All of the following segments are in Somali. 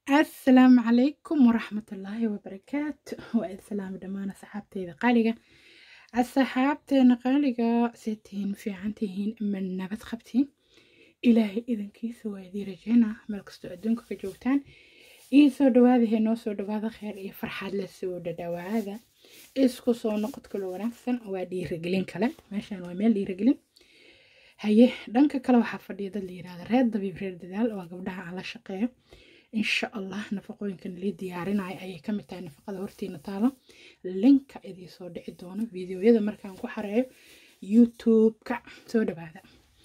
asalaamu calaykum waraxmatullaahi wabarakaatu waa islaam dhammaan asxaabteyda qaaliga asxaabteena qaaliga see tihiin fiican tihiin ma nabad qabtiin ilaahay idankiisa waa idii rajeynaa meel kastoo adduunka ka joogtaan ii soo dhawaada hee noo soo dhawaada kheer iyo farxaad la soo dhadhawaada isku soo noqod kalo wanaagsan waa dhiirigelin kale meeshaan waa meel dhiirigelin haye dhanka kale waxaa fadhiya dad la yirahda reer dabiib reer dadaal waa gabdhaha aan la shaqeeyo insha allah nafaqooyinkan lii diyaarinayo ayay kamid tahay nafaqada hortiina taalo linka idii soo dhici doono videoyada markaan ku xareeyo youtube-ka soo dhawaada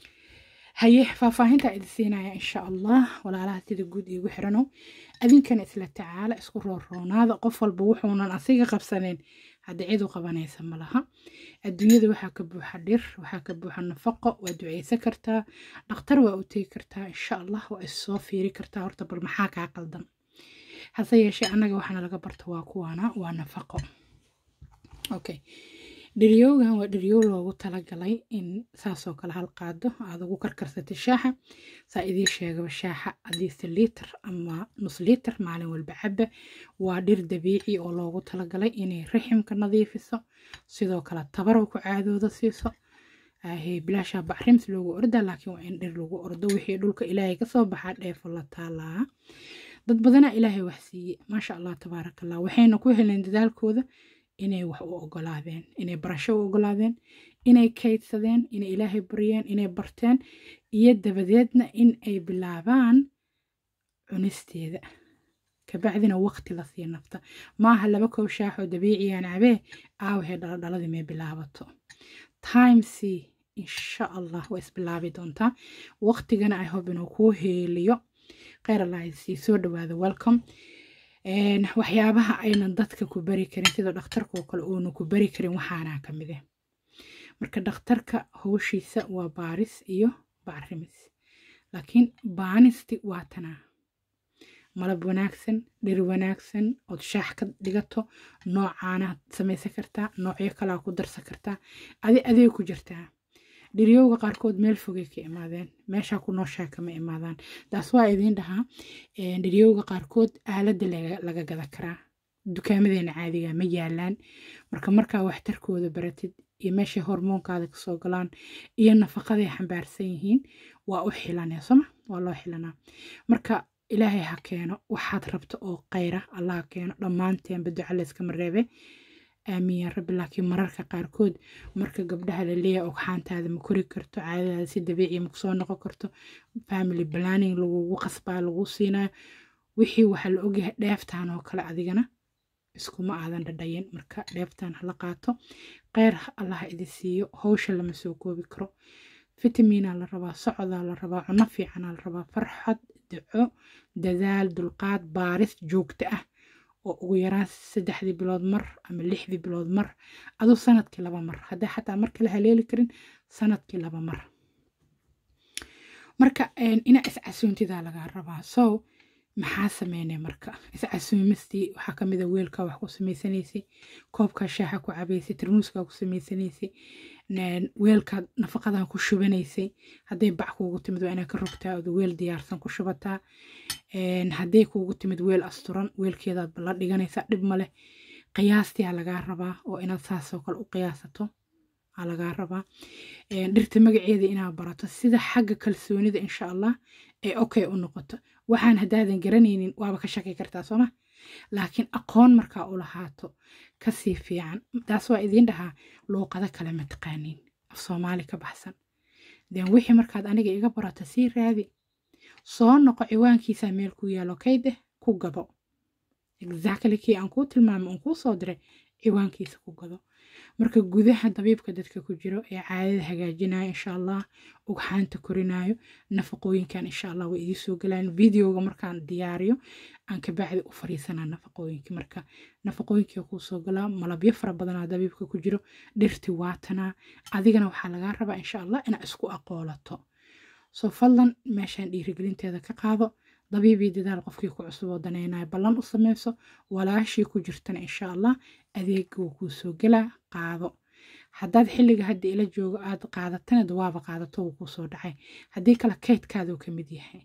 haye faahfaahinta idi siinaya insha allah walaalaha sida guud iigu xirano adinkana isla tacaala isku rooroonaada qof walba wuxuunan asiga qabsaneyn hadda cid u qabanaysa ma laha adduunyada waxaa ka buuxa dhir waxaa ka buuxa nafaqo waa duceysan kartaa dhakhtar waa u tegi kartaa insha allah waa issoo fiiri kartaa horta bal maxaa kaa qaldan hase yeeshee annaga waxaana laga barta waa kuwaana waa nafaqo okay dhiryoogan waa dhiryow loogu talagalay in saasoo kale hal qaado aad ugu karkarsatay shaaxa saa idiin sheegaba shaaxa hadiise liitar ama nus liitar maalin walba caba waa dhir dabiici oo loogu talagalay inay raximka nadiifiso sidoo kale tabarow ku caadooda siiso bilaasha bacrims loogu orda laakiin waa in dhir lagu ordo wixii dhulka ilaahay kasoo baxaa dheefo la taalaa dad badanaa ilaahay wax siiye maasha allah tabaarakallah waxayna ku heleen dadaalkooda inay wax u ogolaadeen inay barasho u ogolaadeen inay kaydsadeen inay ilaahay baryeen inay barteen iyo dabadeedna in ay bilaabaan cunisteeda kabacdina waqti la sii nafta maaha laba koob shaaxoo dabiiciyaan cabee aawahee dhaladhaladii may bilaabato timesii insha allah waa isbilaabi doontaa waqtigana i hope inuu kuu heeliyo kheyr allah sii soo dhawaada welcome waxyaabaha aynan dadka ku bari karin sida dhakhtarka oo kale uuna ku bari karin waxaanaa ka mide marka dhakhtarka howshiisa waa baaris iyo bacrimis laakiin baanisti waa tanaa malab wanaagsan dhir wanaagsan ood shaax ka dhigato noocaanaad samaysan kartaa noocyo kalaa ku darsan kartaa adi adee ku jirtaa dhiryowga qaarkood meel fogay ka imaadeen meeshaa ku nooshaa kama imaadaan taas waa idiin dhahaa dhiryowga qaarkood aaladda laga gada karaa dukaamadeena caadiga ma yaalaan marka markaa waxtarkooda baratid iyo meeshay hormoonkaada kasoo galaan iyo nafaqaday xambaarsan yihiin waa u xilanee soma waa loo xilanaa marka ilaahay ha keeno waxaad rabto oo kheyra allah ha keeno dhammaanteenba duca layskama reebe aamiin yaa rabbi laakiin mararka qaarkood marka gabdhaha la leeyahay ogxaantaada ma kori karto caadadaada si dabiiciya ma kusoo noqon karto family planning lagugu qasbaa lagu siinayo wixii waxaa la ogyahay dheeftaan oo kale adigana iskuma aadan dhadhayin marka dheeftaan hala qaato kheyr allah idi siiyo howsha lama soo koobi karo fitamiinaa la rabaa socodaa la rabaa cuno fiicanaa la rabaa farxad duco dadaal dulqaad baaris joogto ah oo ugu yaraan saddexdii bilood mar ama lixdii bilood mar aduu sanadkii laba mar haddii xataa mar kale haleeli karin sanadkii laba mar marka inaa iscasuuntidaa lagaa rabaa so maxaa sameynay marka iscasuumistii waxaa kamid a weelkaa wax ku samaysanaysay koobkaa shaaxa ku cabaysay tarmuuskaa ku samaysanaysay weelkaad nafaqadan ku shubanaysay hadday bac kuugu timid waa inaad ka rogtaa ood weel diyaarsan ku shubataa hadday kuugu timid weel asturan weelkeedaad la dhiganaysaa dhib maleh qiyaastii aa lagaa rabaa oo inaad saasoo kale u qiyaasato aa lagaa rabaa dhirta magaceeda inaad barato sida xagga kalsoonida insha allah ee okay u noqoto waxaan haddaadan garanaynin waaba ka shaki kartaa sooma laakiin aqoon markaa u lahaato kasii fiican taas waa idiin dhahaa luuqado kale ma taqaaniin af soomaali ka baxsan den wixii markaad aniga iga barato sii raadi soo noqo ciwaankiisaa meel ku yaalo kaydeh ku gado exactly kii aan kuu tilmaamay uun kuu soo diray ciwaankiisa ku gado marka gudaha dabiibka dadka ku jiro ee caadada hagaajinayo insha allah ugxaanta korinayo nafaqooyinkan insha allah way idii soo galaan videoga markaan diyaariyo aan kabacdi u fariisanaa nafaqooyinka marka nafaqooyinkii kuu soo galaa malabyo fara badanaa dabiibka ku jiro dhirti waatanaa adigana waxaa lagaa rabaa insha allah inaa isku aqoolato soo fadlan meeshaan dhiirigelinteeda ka qaado dabiibii dadaal qofkii ku cusub oo danaynayo ballan u sameyso walaashii ku jirtana insha allah adeega wuu kuu soo gelaa qaado haddaad xilliga hadda ila joogo aad qaadatana dawaaba qaadato wuu kuu soo dhacay haddii kale kaydkaaduu ka mid yahay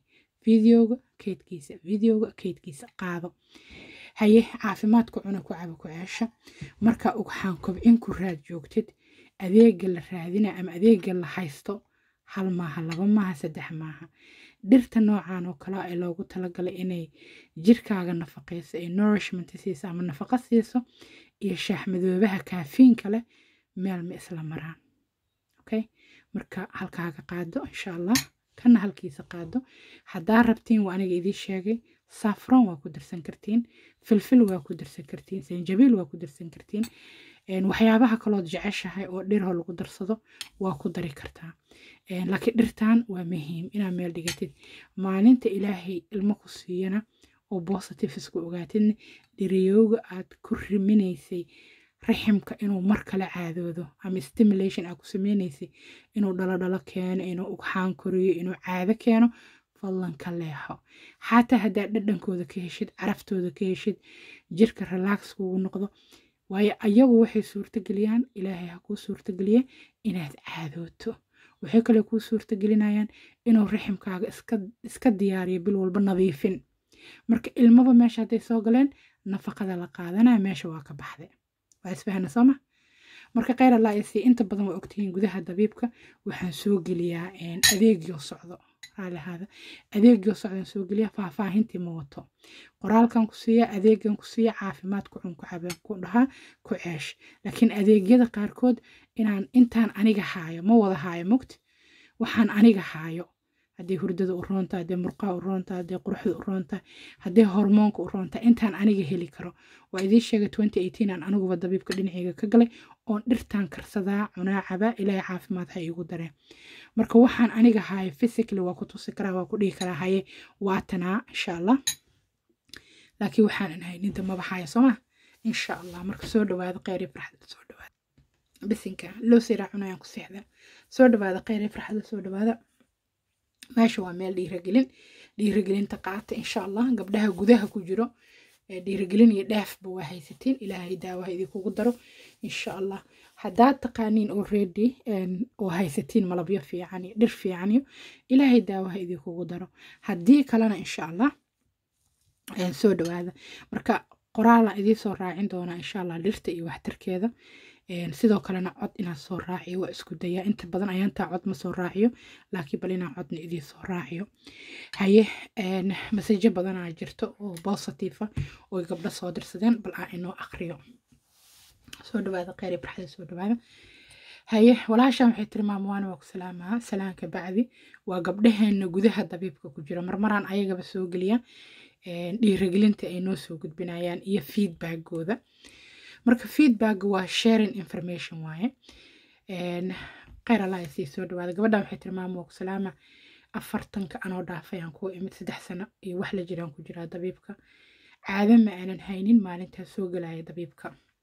videoga keydkiisa videoga keydkiisa qaado haye caafimaadku cuna ku caba ku ceesha marka waxaan kobcin ku raad joogtid adeega la raadina ama adeega la haysto hal maaha laba maaha saddex maaha dhirta noocan oo kale ee loogu talagalay inay jirkaaga nafaqeyso ee nourishment siiso ama nafaqa siiso iyo shaaxmadoobaha kaafiinka leh meel ma isla maraan okay marka halkaaga qaado insha allah kana halkiisa qaado haddaa rabtiin waa aniga idiin sheegay saafron waa ku darsan kartiin filfil waa ku darsan kartiin sanjabiil waa ku darsan kartiin waxyaabaha kalood jeceshahay oo dhirho lagu darsado waa ku dari kartaa laakiin dhirtan waa muhiim inaad meel dhigatid maalinta ilaahay ilmo ku siiyana oo positive isku ogaatidna dhiriyooga aad ku riminaysay raximka inuu mar kale caadoodo ama stimulation aad ku sameynaysay inuu dhalodhalo keeno inuu ugxaan koriyo inuu caado keeno fadlan ka leexo xataa haddaad dhadhankooda ka heshid caraftooda ka heshid jirka relax kugu noqdo waayo ayagu waxay suurtageliyaan ilaahay ha kuu suurtageliye inaad caadooto waxay kale kuu suurtagelinayaan inuu raximkaaga iska diyaariyo bil walba nadiifin marka ilmaba meesha hadday soo galeen nafaqada la qaadanaya meesha waa ka baxday waa isfahna sooma marka kheyr allah isii inta badan waa ogtihiin gudaha dabiibka waxaan soo geliyaa adeegyo socdo raalihaada adeegyo socdaan soo geliya faahfaahintii ma wato qoraalkan ku siiya adeegan ku siiya caafimaad ku cun ku cabeen ku dhahaa ku ceesh laakiin adeegyada qaarkood inaan intaan aniga haayo ma wada haayo mogti waxaan aniga haayo haddii hurdada u roonta haddii murqaha u roonta haddii quruxda u roonta haddii hormoonka u roonta intaan aniga heli karo waa idiin sheegay twenty eighteen aan aniguba dabiibka dhinacayga ka galay oon dhirtaan karsadaa cunaa cabaa ilaahay caafimaad ha iigu dareen marka waxaan aniga haayo physically waa ku tusi karaa waa ku dhihi karaa haye waatanaa insha allah laakiin waxaanan hayninta maba haayo sooma insha allah marka soo dhawaada kheyr iyo farxada soo dhawaada bisinka loo siraa cunayaan ku seexda soo dhawaada kheyr iyo farxada soo dhawaada meesha waa meel dhiiragelin dhiiragelinta qaata insha allah gabdhaha gudaha ku jiro dhiiragelin iyo dheefba waa haysatiin ilaahay daawaha idinkugu daro insha allah haddaad taqaaniin already oo haysatiin malabyo fiican iyo dhir fiican iyo ilaahay daawaha idinkugu daro haddii kalena insha allah soo dhawaada marka qoraalaan idiin soo raacin doonaa insha allah dhirta iyo waxtarkeeda sidoo kalena cod inaan soo raaciyo waa isku dayaa inta badan ayaantaa cod ma soo raaciyo laakiin bal inaan codna idiin soo raaciyo haye masajo badanaa jirto oo positive oo gabdho soo dirsadeen bal aan inoo aqriyo soo dhawaada kheyr iyo barxada soo dhawaada haye walaashaan waxay tiri maamwaana waa ku salaamaa salaanka bacdi waa gabdhaheena gudaha dabiibka ku jira marmaraan ayagaba soo geliya dhiiragelinta ay noo soo gudbinayaan iyo feedbackooda marka feedback waa sharing information waaye kheyr allah sii soo dhawaada gabadhan waxay tiri maama ku salaama afartanka anoo dhaafay aan kuwa imid saddex sano iyo wax la jiraan ku jiraa dabiibka caado ma aanan haynin maalintaa soo galaya dabiibka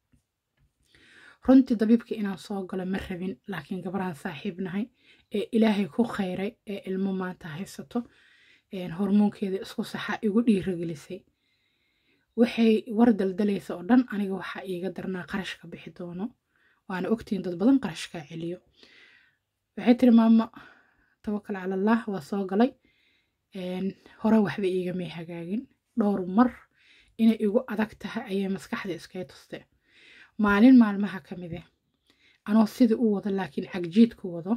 runtii dabiibka inaan soo galo ma rabin laakiin gabaraan saaxiib nahay ee ilaahay ku kheyray ee ilmo maanta haysato hormoonkeeda isku saxa igu dhiiragelisay waxay war daldalaysa oo dhan aniga waxaa iiga darnaa qarashka bixi doono waana ogtiin dad badan qarashkaa celiyo waxay tiri maama tawakal cala allah waa soo galay hore waxba iigamay hagaagin dhowr mar inay igu adag tahay ayay maskaxda iskaga tuste maalin maalmaha ka mide anoo sidii u wado laakiin cagjiid ku wado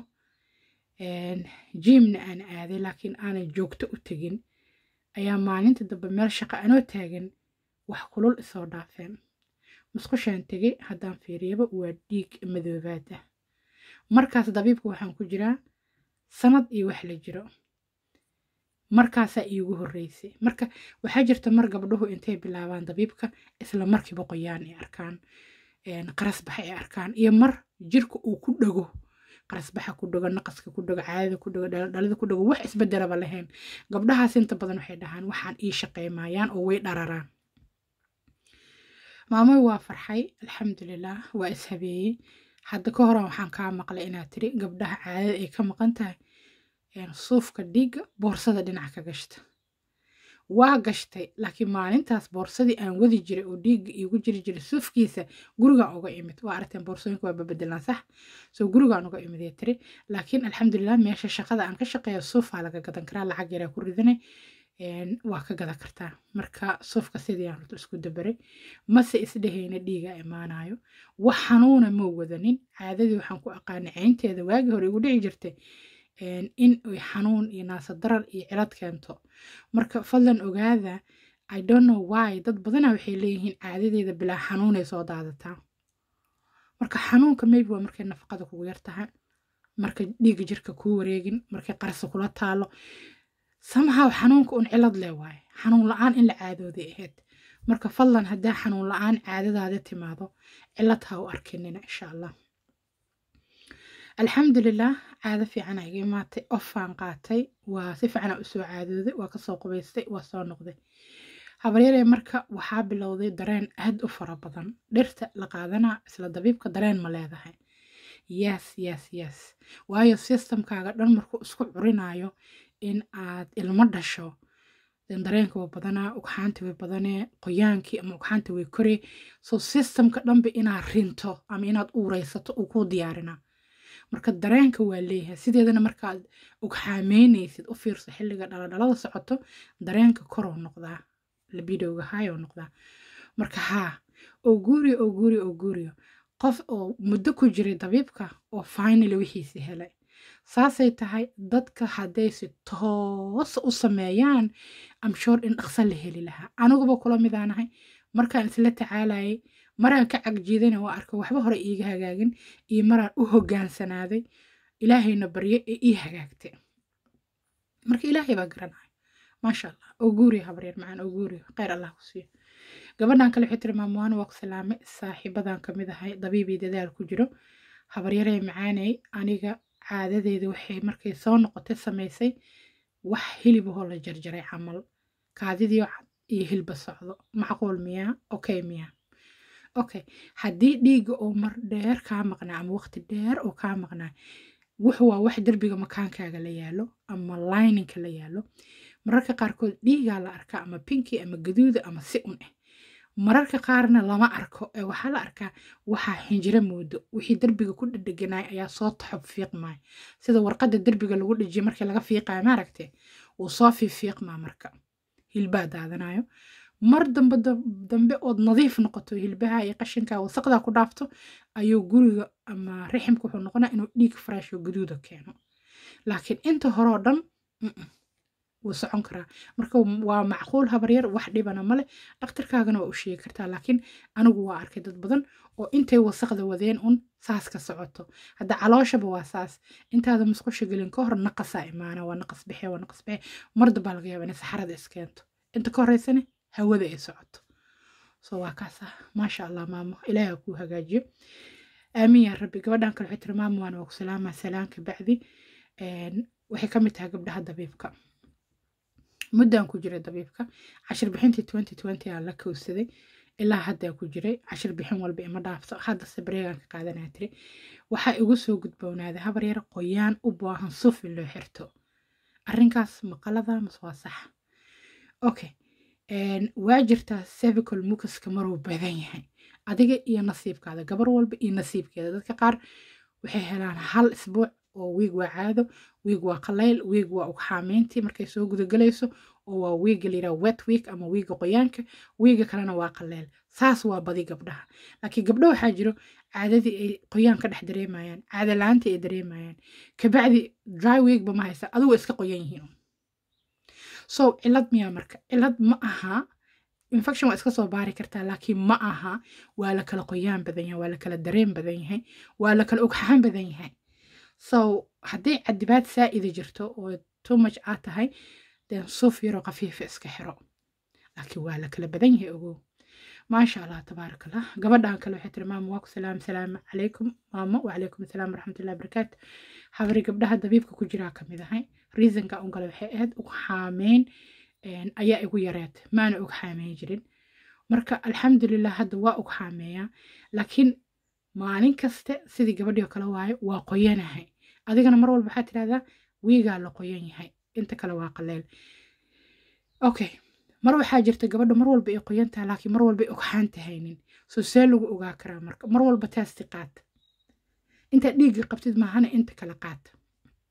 jiimna aan aaday laakiin aanan joogto u tegin ayaa maalinta dambe meel shaqo anoo taagan wax kulul isoo dhaafeen musqushaan tegay haddaan fiiriyaba waa dhiig madoobaad ah markaas dabiibka waxaan ku jiraa sanad iyo wax la jiro markaasaa iigu horreysay marka waxaa jirta mar gabdhuhu intay bilaabaan dabiibka isla markiiba qoyaan ay arkaan qarasbax ay arkaan iyo mar jirka uu ku dhago qarasbaxa ku dhago naqaska ku dhago caadada ku dhago dhalada ku dhago wax isbedelaba lahayn gabdhahaas inta badan waxay dhahaan waxaan ii shaqeymayaan oo way dhararaan maamoy waa farxay alxamdulilah waa ishabeeyey hadda ka horan waxaan kaa maqlay inaad tiri gabdhaha caadada ay ka maqan tahay suufka dhiigga boorsada dhinac ka gashta waa gashtay laakiin maalintaas boorsadii aan wadi jiray oo dhiigga iigu jiri jiray suufkiisa gurigaan uga imid waa aragteen boorsooyinka waa babedelaan sax soo gurigaan uga imid ee tiri laakiin alxamdulilah meesha shaqada aan ka shaqeeya suufaa laga gadan karaa lacag yaraa ku ridanay waa ka gada kartaa marka sufka sidii aan horta isku dabaray mase isdhehayna dhiiga imaanayo wax xanuuna ma wadanin caadadii waxaan ku aqaanay caynteeda waagii hore igu dhici jirtay in ay xanuun iyo naasadarar iyo cilad keento marka fadlan ogaada i don't know why dad badana waxay leeyihiin caadadeeda bilaa xanuunay soo daadataa marka xanuunka maybe waa markay nafaqada kugu yar tahay markay dhiigga jirka kuu wareegin markay qarsa kula taalo samahaw xanuunka un cilad leh waaye xanuun la-aan in la caadooday ahayd marka fadlan haddaa xanuun la-aan caadadaada timaado cilad ha u arkinina insha allah alxamdulilah caado fiicana iga imaatay ofaan qaatay waa si fiicana usoo caadooday waa kasoo qubaystay waa soo noqday habaryaree marka waxaa bilowday dareen aad u fara badan dhirta la qaadanaa isla dabiibka dareen ma leedahay yes yes yes waayo systemkaaga dhan markuu isku curinayo in aad ilmo dhasho dareenka waa badanaa ugxaanta way badanee qoyaankii ama ugxaanta way koree so systemka dhanba inaad rinto ama inaad uureysato uu kuu diyaarinaa marka dareenka waa leeyahay sideedana markaad ugxaameynaysid u fiirso xilliga dhaladhalada socoto dareenka koroo noqdaa labidowga haayoo noqdaa marka haa oo guuriyo oo guuriyo oo guuriyo qof oo muddo ku jiray dabiibka oo finally wixiisi helay saasay tahay dadka hadday si toosa u sameeyaan amshoor in dhaqso la heli lahaa aniguba kula midaanahay markaan isla tacaalayay maraan ka cagjiidana waa arka waxba hore iiga hagaagin iyo maraan u hogaansanaaday ilaahayna baryo ee ii hagaagtay marka ilaahay baa garanaya maasha allah oo guuriya habaryar macaan oo guuriya kheyr allah ku siiyo gabadhan kale waxay tiri maamuwaana waa ku salaame saaxiibadan ka mid ahay dabiibii dadaal ku jiro habaryaree macaaney aniga caadadeeda waxay markay soo noqotay samaysay wax hilibahoo la jarjaray camal kaadidii cad iyo hilba socdo macquul miyaa okay miyaa okay haddii dhiigga oo mar dheer kaa maqnaa ama waqti dheer oo kaa maqnaa wuxu waa wax derbiga makaankaaga la yaalo ama lininka la yaalo mararka qaarkood dhiigaa la arkaa ama pinki ama gaduuda ama si un ah mararka qaarna lama arko ee waxaa la arkaa waxaa xinjiro moodo wixii derbiga ku dhedheganay ayaa soo taxob fiiqmaya sida warqadda derbiga lagu dhejiyo markii laga fiiqayo maaragte wuu soo fiifiiqmaa marka hilbaa daadanayo mar dambe dambe ood nadiif noqoto hilbaha iyo qashinka wasaqdaa ku dhaafto ayuu guriga ama riximka wuxuu noqonaa inuu dhiig fresh oo gaduuda keeno laakiin inta hore oo dhan wuu socon karaa marka waa macquul habaryar wax dhibana male dhakhtarkaagana waa u sheegi kartaa laakiin anigu waa arkay dad badan oo intay wasaqda wadeen un saas ka socoto hadda calooshaba waa saas intaada musqusha gelin ka hor naqasaa imaana waa naqas bixe waa naqas bixe marda baa laga yaaba inay saxarada iskeento inta ka horeysane hawada ay socoto so waa kaasa maasha allah maamo ilaaha kuu hagaajiyo aamin yaa rabbi gabadhan kale waxay tiri maamo waana waa ku salaamaa salaanka bacdi waxay ka mid tahay gabdhaha dabiibka muddaan ku jiray dabiibka cashir bixintii twenty twenty aan la kowsaday ilaa haddaa ku jiray cashir bixin walba ima dhaafto hadda sabreegaan ka qaadanaa tiri waxaa igu soo gudboonaaday habar yar qoyaan u baahan suf in loo xirto arrinkaas maqalada mas waa sax okay waa jirtaa cervical mucuska maruu badan yahay adiga iyo nasiibkaada gabar walba iyo nasiibkeeda dadka qaar waxay helaan hal isbuuc oo wiig waa caado wiig waa qalayl wiig waa ugxaameyntii markay soo gudagelayso oo waa wiiga layidhaha wet week ama wiiga qoyaanka wiiga kalena waa qaleyl saas waa badi gabdhaha laakiin gabdho waxaa jiro caadadii ay qoyaan ka dhex dareemayaan caada la-aantii ay dareemayaan kabacdi dry weekba ma haysa adigu iska qoyan yihiin so cilad miyaa marka cilad ma aha infection waa iska soo baari kartaa laakiin ma aha waa la kala qoyaan badan yahay waa la kala dareen badan yahay waa la kala ogxaan badan yahay so haddii cadibaad saa'ida jirto oo too much aad tahay den suuf yaroo khafiifa iska xiro laakiin waa la kala badan yahay ogow maasha allah tabaarak allah gabadhan kale waxay tiri maama waa ku salaam salaamu calaykum maamo wacalaykum asalaam waraxmatullahi barakaatu habari gabdhaha dabiibka ku jiraa ka mid ahay reasonka un kale waxay ahayd ug xaameyn ayaa igu yareed maana ug xaameyn jirin marka alxamdulilah hadda waa ug xaameeyaa laakiin maalin kaste sidii gabadhii oo kale waayo waa qoyanahay adigana mar walba waxaa tidhahdaa wiigaa la qoyan yahay inta kale waa qaleel okay mar waxaa jirta gabadha mar walba ay qoyan tahay laakiin mar walba ay ogxaanta haynin soo see lagu ogaa karaa marka mar walba taasti qaata intaad dhiigga qabtid maahana inta kale qaata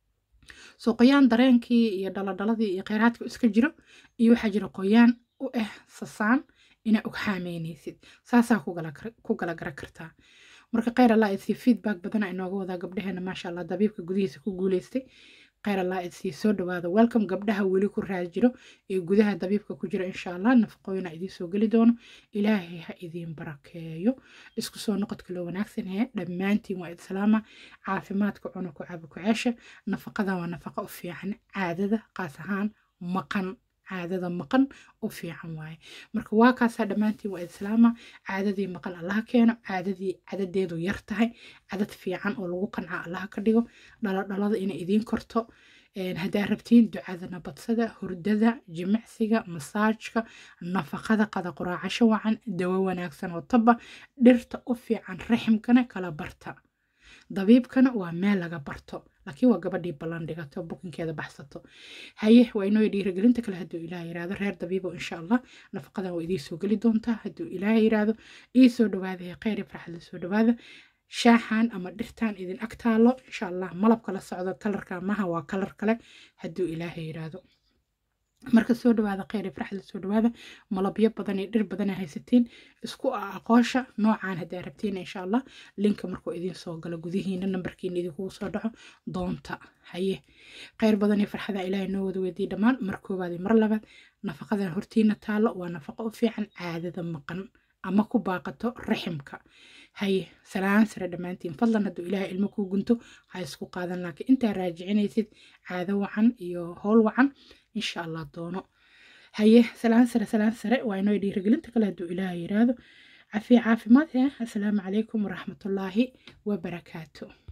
soo qoyaan dareenkii iyo dhaladhaladii iyo kheyraadka iska jiro iyo waxaa jira qoyaan u ah sasaan inaa ugxaameynaysid saasaa ku gala gara kartaa marka kheyr allah isii feedback badana inooga wadaa gabdhaheena maasha allah dabiibka gudihiisa ku guuleystay kheyr allah isii soo dhawaada welcome gabdhaha weli ku raad jiro ee gudaha dabiibka ku jira insha allah nafaqooyina idiin soo geli doono ilaahay ha idiin barakeeyo isku soo noqodka loo wanaagsan hee dhammaantiin waa islaama caafimaadka cuna ku caabi ku ceesha nafaqada waa nafaqa u fiican caadada qaas ahaan maqan caadada maqan u fiican waaye marka waa kaasaa dhammaantiin waa islaama caadadii maqan allaha keeno caadadii cadadeedu yar tahay cadad fiican oo lagu qanca allaha ka dhigo dhaladhalada inay idiin korto haddaa rabtiin ducada badsada hurdada jimicsiga masaajka nafaqada qada quraacasho wacan dawo wanaagsan oo taba dhirta u fiican raximkana kala barta dabiibkana waa meel laga barto laakiin waa gabadhii ballan dhigato bukinkeeda baxsato haye waa inoo dhiirigelinta kale hadduu ilaah yiraahdo reer dabiibo insha allah nafaqadan waa idiin soo geli doontaa hadduu ilaah yiraahdo ii soo dhawaada ee kheyr farxad la soo dhawaada shaaxan ama dhirtan idin ag taalo insha allah malabka la socdo kalarka maha waa kalar kale hadduu ilaah yiraahdo marka soo dhawaada kheyr farxad soo dhawaada malabyo badan iyo dhir badan haysatiin isku aqoosha noocaan haddaa rabtiin insha allah linka markuu idiin soo galo gudihiina nambarkiina idinkugu soo dhaco doonta haye kheyr badan iyo farxada ilaahay noo wada weydiiy dhammaan mar koowaad iyo mar labaad nafaqadan hortiina taalo waa nafaqo u fiican caadada maqan ama ku baaqato raximka haye salaan sare dhammaantiin fadlan hadduu ilaahay ilmo kuu gunto ha isku qaadan laakiin intaa raajicinaysid caado wacan iyo howl wacan insha allah doono haye salaan sare salaan sare waa inoo dhiirigelinta kale hadduu ilaahay yiraahdo cafiya caafimaad eh assalaamu calaykum waraxmatullaahi wabarakaatu